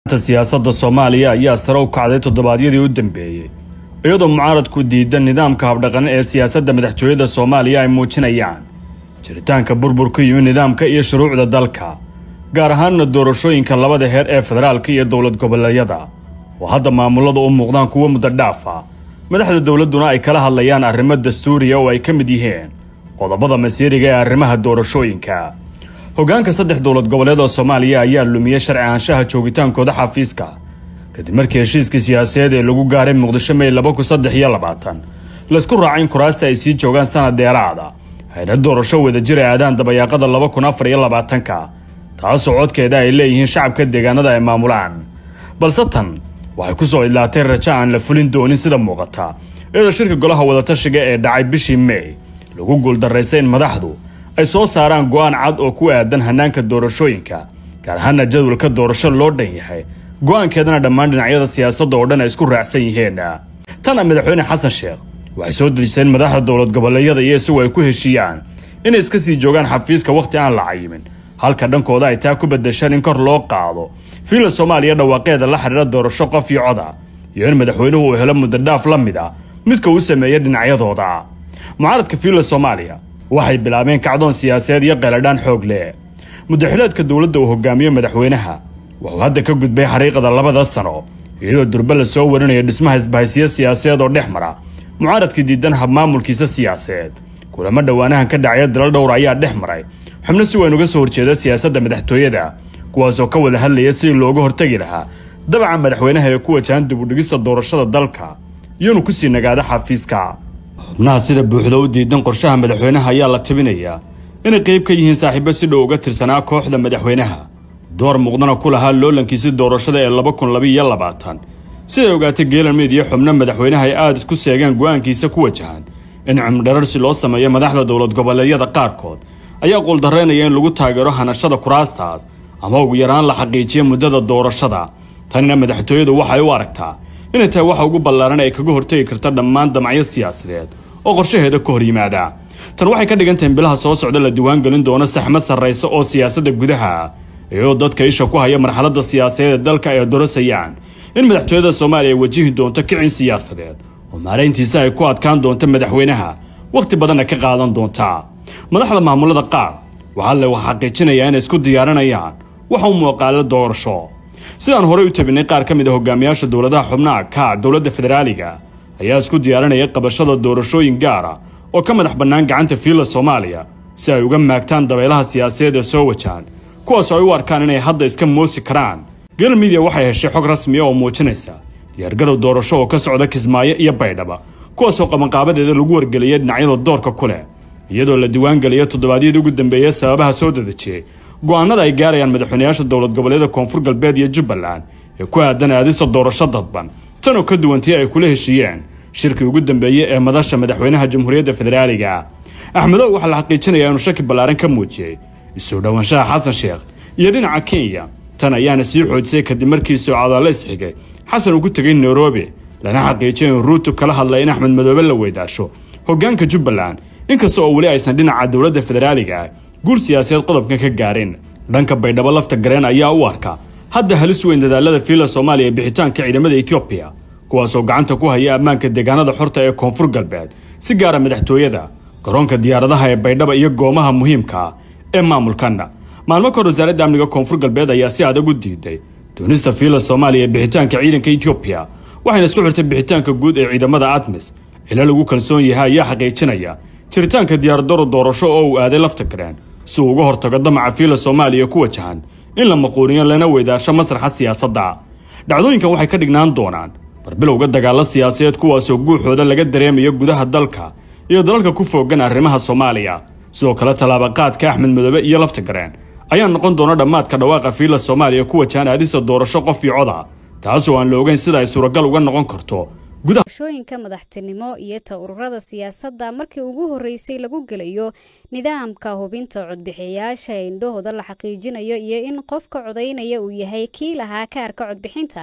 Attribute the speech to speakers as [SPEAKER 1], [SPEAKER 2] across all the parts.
[SPEAKER 1] siyaasadda soomaaliya ayaa sare u kacday toddobaadyadii u dambeeyey iyadoo mucaaradku diida nidaamka habdhaqan ee siyaasadda madaxtooyada soomaaliya ay muujinayaan jiritaanka burbur ku yimi nidaamka iyo shuruucda dalka gaar ahaanna doorashooyinka labada heer ee federaalka iyo dowlad goboleedyada oo hadda maamulada u muuqdaan kuwo muddo dhaafa madaxda dowladduna ay kala hadlayaan arrimo dastuuriya oo ay ka mid yihiin qodobada masiiriga ee arrimaha doorashooyinka hoggaanka saddex dowlad goboleed oo soomaaliya ayaa lumiyey sharci ahaanshaha joogitaankooda xafiiska kadib markii heshiiskii siyaasadeed ee lagu gaaray muqdisho mey laba kun saddex iyo labaatan laysku raacay in kuraasta ay sii joogaan sanad dheeraada hayna doorasho wadajir ay aadaan dabayaaqada laba kun afar iyo labaatanka taasoo codkeeda ay leeyihiin shacabka deegaanada ay maamulaan balse tan waxay ku soo idlaatay rajo aan la fulin doonin sida muuqata iyadoo shirka golaha wadatashiga ee dhacay bishii mey lagu guuldaraystay in madaxdu ay soo saaraan go'aan cad oo ku aadan hannaanka doorashooyinka gaar ahaana jadwalka doorasho loo dhan yahay go'aankeedana dhammaan dhinacyada siyaasadda oo dhan ay isku raacsan yihiin tana madaxweyne xasan sheekh waxay soo dejiseen madaxda dowlad goboleedyada iyo isagu ay ku heshiiyaan inay iska sii joogaan xafiiska wakhti aan la cayimin halka dhankooda ay taa ku bedeshaan in kor loo qaado fiila soomaaliya dhawaaqeeda la xidhiira doorasho qof iyo coda iyo in madaxweynuhu uu helo muddodhaaf la mid ah midka uu sameeya dhinacyadooda mucaaradka fiila soomaaliya waxay bilaabeen kacdoon siyaasadeed iyo qeeladhaan xoog leh muddaxileedka dowladda uu hogaamiyo madaxweynaha wuxuu hadda ka gudbay xariiqada labada sano iyadoo durbe la soo warinayo dhismaha isbahaysiyo siyaasadeed oo dhex mara mucaaradkii diidan habmaamulkiisa siyaasadeed kulamo dhowaanahan ka dhacaya dalal dhowr ayaa dhex maray xubno si weyn uga soo horjeeda siyaasadda madaxtooyada kuwaasoo ka wada hadlaya sidii looga hortegi lahaa dabaca madaxweynaha ee ku wajahan dibudhigista doorashada dalka iyonu kusii nagaada xafiiska xubnaha sida buuxda u diidan qorshaha madaxweynaha ayaa la tabinayaa inay qayb ka yihiin saaxiibo si dhow uga tirsanaa kooxda madaxweynaha door muuqdana ku lahaa loolankiisi doorashada ee laba kun labiiyo labaatan siday ogaatay geelan mid iyo xubno madaxweynaha ay aada isku seegaan go'aankiisa ku wajahan in cumdhararsi loo sameeyo madaxda dowlad goboleedyada qaarkood ayaa quuldarraynaya in lagu taageero hanashada kuraastaas ama ugu yaraan la xaqiijiyo muddada doorashada tanina madaxtooyadu waxay u aragtaa inay tahay waxa ugu ballaaran ay kaga hortegi karta dhammaan damacyo siyaasadeed oo qorshaheeda ka hor yimaada tan waxay ka dhigan tahay in bilaha soo socda la diiwaangelin doono saxmad sarraysa oo siyaasadda gudaha iyadoo dadka isha ku haya marxaladda siyaasadeed ee dalka ay dorasayaan in madaxtooyada soomaaliya ay wajihi doonto kicin siyaasadeed oo maarayntiisa ay ku adkaan doonto madaxweynaha wakhti badanna ka qaadan doonta madaxda maamulada qaar waxaa la xaqiijinayaa inay isku diyaarinayaan waxa u muuqaalo doorasho sidaan horey u tabinay qaar ka mid a hogaamiyaasha dowladaha xubnaha kaac dowladda federaaliga ayaa isku diyaarinaya qabashada doorashooyin gaara oo ka madax bannaan gacanta fiila soomaaliya si ay uga maagtaan dabeelaha siyaasadeed ee soo wajahan kuwaasoo ay u arkaan inay hadda iska moosi karaan gal midiya waxay heshay xog rasmiya oo muujinaysa diyaargarow doorasho oo ka socda kismaayo iyo baydhaba kuwaasoo qabanqaabadeeda lagu wargeliyay dhinacyada doorka ku leh iyadoo la diiwaangeliya toddobaadyadii ugu dambeeyey sababaha soo dadejiyey go'aanada ay gaarayaan madaxweynayaasha dowlad goboleeda koonfur galbeed iyo jubbaland ee ku aadan aadista doorasho dadban tanoo ka duwantii ay kula heshiiyeen shirkii ugu dambeeyey ee madasha madaxweynaha jamhuuriyadda federaaliga axmedow waxaa la xaqiijinayaa inuu shaki ballaaran ka muujiyey isoo dhowaanshaha xasan sheekh iyo dhinaca kenya tan ayaana sii xoojisay kadib markii socadaalo isxigay xasan uu ku tegay nairobi lana xaqiijiyay in ruutu kala hadlay in axmed madoobe la weydaasho hoggaanka jubbaland inkasta oo weli aysan dhinaca dowladda federaaliga ah guul siyaasadeed qodobkan ka gaarin dhanka baydhabo lafta gareen ayaa u arka hadda halis weyn dadaalada fiila soomaaliya ee bixitaanka ciidamada etoobiya kuwaasoo gacanta ku haya ammaanka deegaanada xorta ee koonfur galbeed si gaara madaxtooyada garoonka diyaaradaha ee baydhaba iyo goomaha muhiimka ee maamulkanna maalmo kahor wasaaradda amniga koonfur galbeed ayaa si adag u diiday doonista fiila soomaaliya ee bixitaanka ciidanka etoobiya waxayna isku xirtay bixitaanka guud ee ciidamada admis cilo lagu kalsoon yahay ayaa xaqiijinaya jiritaanka diyaaradaro doorasho oo uu aaday lafta gareen si uu uga hortago damaca fiila soomaaliya ku wajahan in la maquuniyo lana weydaasho masraxa siyaasadda dhacdooyinkan waxay ka dhignaan doonaan barbilowga dagaalo siyaasadeed kuwaasoo guuxooda laga dareemayo gudaha dalka iyo dalalka ku foogan arrimaha soomaaliya sidoo kale tallaabaqaadka axmed madoobe iyo lafta gareen ayaa noqon doona dhammaadka dhawaaqa fiila soomaaliya ku wajahan aadista doorasho qof iyo coda taasoo aan la ogeyn sida ay suuragal uga noqon karto
[SPEAKER 2] shooyinka madaxtinimo iyo ta ururada siyaasadda markii ugu horreysay lagu gelayo nidaamka hubinta codbixiyayaasha ee indhahooda la xaqiijinayo iyo in qofka codaynaya uu yahay kii lahaa kaarka codbixinta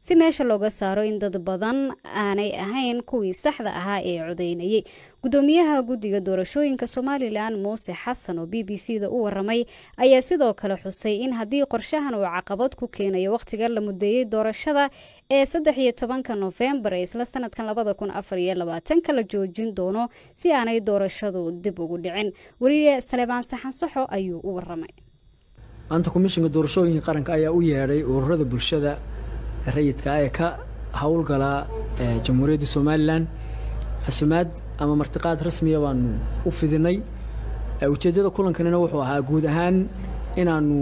[SPEAKER 2] si meesha looga saaro in dad badan aanay ahayn kuwii saxda ahaa ee codeynayay gudoomiyaha guddiga doorashooyinka somalilan muuse xasan oo b b c da u waramay ayaa sidoo kale xusay in haddii qorshahan uu caqabad ku keenayo wakhtiga la mudeeyey doorashada ee saddex iyo tobanka nofembar ee isla sanadkan labada kun afar iyo labaatanka la joojin doono si aanay doorashadu dib ugu dhicin weriye salebaan saxan saxo ayuu u waramay
[SPEAKER 3] maanta komishinka doorashooyinka qaranka ayaa u yeedhay ururada bulshada rayidka ee ka howlgala jamhuuriyadda somalilan xusumaad ama martiqaad rasmiya baanu u fidinay ujeeddada kulankanina wuxuu ahaa guud ahaan inaanu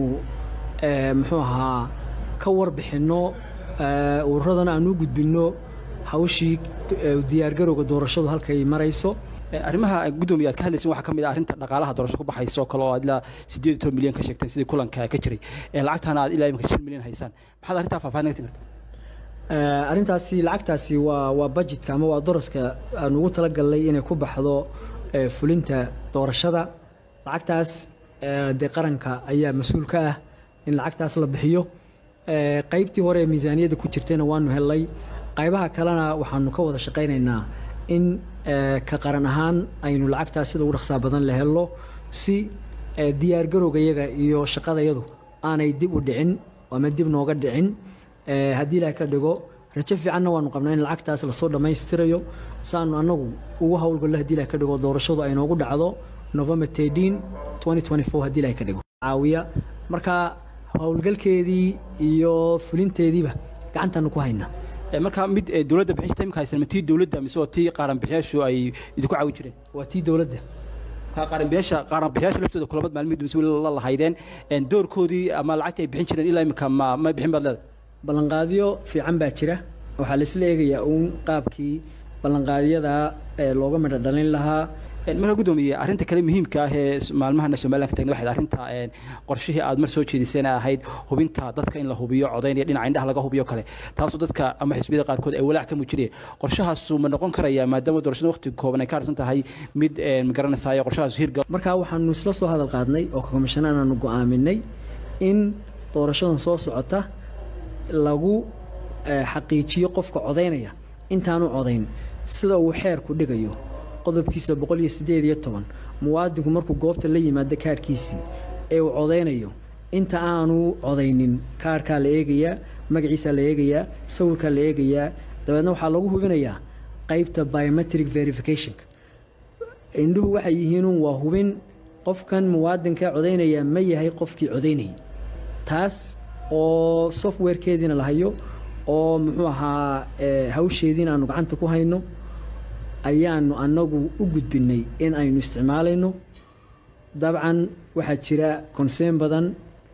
[SPEAKER 3] muxuu ahaa ka warbixinno ururadana aanu u gudbinno hawshii diyaargarowga doorashadu halkay marayso
[SPEAKER 4] arrimaha gudoomiya aad ka hadlaysin waxaa ka mid ah arrinta dhaqaalaha doorasho ku baxayso kale oo aad ilaa siddeed iyo toban milyan ka sheegteen sidii kulanka ka jiray lacagtana aad ilaa imika shan milyan haysaan maxaad arrintaa faahfaahin naga tin karta
[SPEAKER 3] arrintaasi lacagtaasi waa waa budgetka ama waa daraska aan ugu talagalnay inay ku baxdo fulinta doorashada lacagtaas dee qaranka ayaa mas-uul ka ah in lacagtaas la bixiyo qaybtii hore ee miisaaniyadda ku jirtayna waanu hellay qaybaha kalena waxaanu ka wada shaqaynaynaa in ka qaran ahaan aynu lacagtaas sida ugu dhaqsaa badan la helno si diyaargarowga yaga iyo shaqadayadu aanay dib u dhicin ama dib nooga dhicin haddii ilaah ka dhigo rajo fiicanna waanu qabnaa in lacagtaas lasoo dhammaystirayo saanu annagu ugu howlgallo hadii ilaah ka dhigo doorashadu ay noogu dhacdo november tedin haddii ilaah ka dhigo caawiya marka howlgalkeedii iyo fulinteediiba gacantaanu ku haynaa
[SPEAKER 4] marka mid dowladda bixin jirta imika haysan ma tii dowladda mise waa tii qaaranbixiyaashu ay idinku caawin jireen
[SPEAKER 3] waa tii dowladda
[SPEAKER 4] qaaranbiyaasha qaaranbixiyaasha laftooda kulamad maalmid mise la lahaydeen doorkoodii ama lacagtii ay bixin jireen ilaa imika ma ma bixin baad leedahay
[SPEAKER 3] ballanqaadyo fiican baa jira waxaa laisla eegayaa uun qaabkii ballanqaadyada looga midho dhalin lahaa
[SPEAKER 4] marka gudoomiye arrinta kale muhiimka ah ee maalmahana somalilan ka tagna waxay arrinta qorshihii aad mar soo jeediseen ahayd hubinta dadka in la hubiyo codaynaya dhinaca indhaha laga hubiyo kale taasoo dadka ama xisbiyada qaarkood ay walaac ka muujinaya qorshahaasu ma noqon karaya maadaama doorashada waqti kooban ay ka harsan tahay mid magaranaysayo qorshahaasu hirgal
[SPEAKER 3] marka waxaanu isla soo hadal qaadnay oo komishanaan aanu go'aaminay in doorashadan soo socota lagu xaqiijiyo qofka codaynaya intaanu codayn sida uu xeerku dhigayo qodobkiisa boqol iyo siddeed iyo toban muwaadinku markuu goobta la yimaado kaarhkiisii ee uu codaynayo inta aanu codaynin kaarhkaa la eegayaa magaciisaa la eegayaa sawirkaa la eegayaa dabeedna waxaa lagu hubinayaa qaybta biometric verificationka indhuhu waxay yihiinun waa hubin qofkan muwaadinka codaynaya ma yahay qofkii codaynayay taas oo softwarekeediina la hayo oo muxuu ahaa hawsheediina aanu gacanta ku hayno ayaanu annagu u gudbinay in aynu isticmaalayno dabcan waxaa jira konseen badan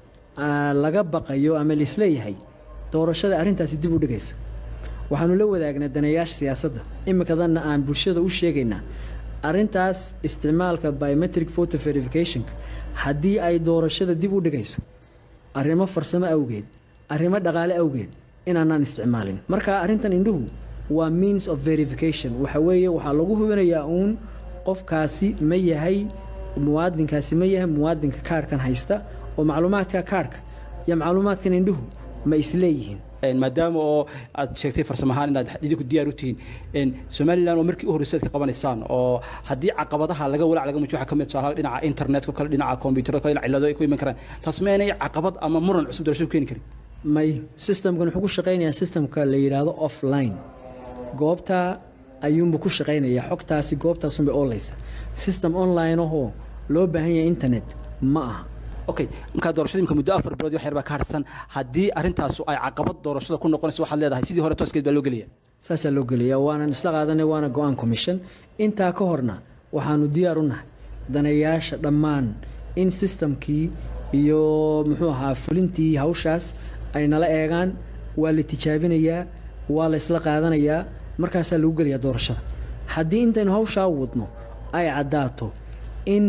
[SPEAKER 3] laga baqayo ama laisleeyahay doorashada arrintaasi dib u dhigaysa waxaanu la wadaagnaa daneeyaasha siyaasadda imikadanna aan bulshada u sheegaynaa arrintaas isticmaalka biometric photo verificationka haddii ay doorashada dib u dhigayso arrimo farsamo awgeed arrimo dhaqaale awgeed inaanaan isticmaalin marka arrintan indhuhu waa means of verification waxa weeye waxaa lagu hubinayaa uun qofkaasi ma yahay muwaadinkaasi ma yahay muwaadinka kaarhkan haysta oo macluumaadka kaarhka iyo macluumaadkan indhuhu ma isleeyihiin
[SPEAKER 4] maadaama oo aad sheegtay farsamo ahaan inaad idinku diyaar u tihiin somalilan oo markii u horreysay aad ka qabanaysaan oo haddii caqabadaha laga walaac laga muujiyo waxaa ka mid tusaalaha dhinaca internetka kale dhinaca kombiyuutarada kale dhinaca cillado ay ku iman karaan taas ma inay caqabad ama muran cusub doorashadu keeni karin
[SPEAKER 3] may systemkan wuxuu ku shaqaynayaa systemka la yidhaahdo offline goobta ayuunba ku shaqaynayaa xogtaasi goobtaasunbay oolaysa system online ahoo loo baahan yahay internet ma aha
[SPEAKER 4] okay markaa doorashada imika muddo afar bilood wax yar baa ka harsan haddii arrintaasu ay caqabad doorashada ku noqonayso waxaad leedahay sidii hore tooskeed baa loo gelaya
[SPEAKER 3] saasaa loo gelaya waanan isla qaadanay waana go-aan commission intaa ka horna waxaanu diyaar u nahay daneeyaasha dhammaan in systemkii iyo muxuu ahaa fulintii hawshaas ay nala eegaan waa la tijaabinayaa waa la isla qaadanayaa markaasaa lagu gelayaa doorashada haddii intaynu hawshaa wadno ay caddaato in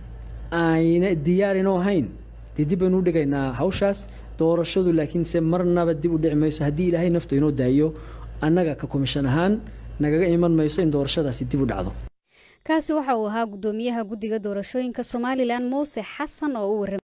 [SPEAKER 3] ayna diyaarinoo ahayn dee dib baynu u dhigaynaa hawshaas doorashadu laakiinse marnaba dib u dhici mayso haddii ilaahay naftu inoo daayo annaga ka komishan ahaan nagaga iman mayso in doorashadaasi dib u dhacdo
[SPEAKER 2] kaasi waxa uu ahaa gudoomiyaha guddiga doorashooyinka somalilan muuse xasan oo u warramay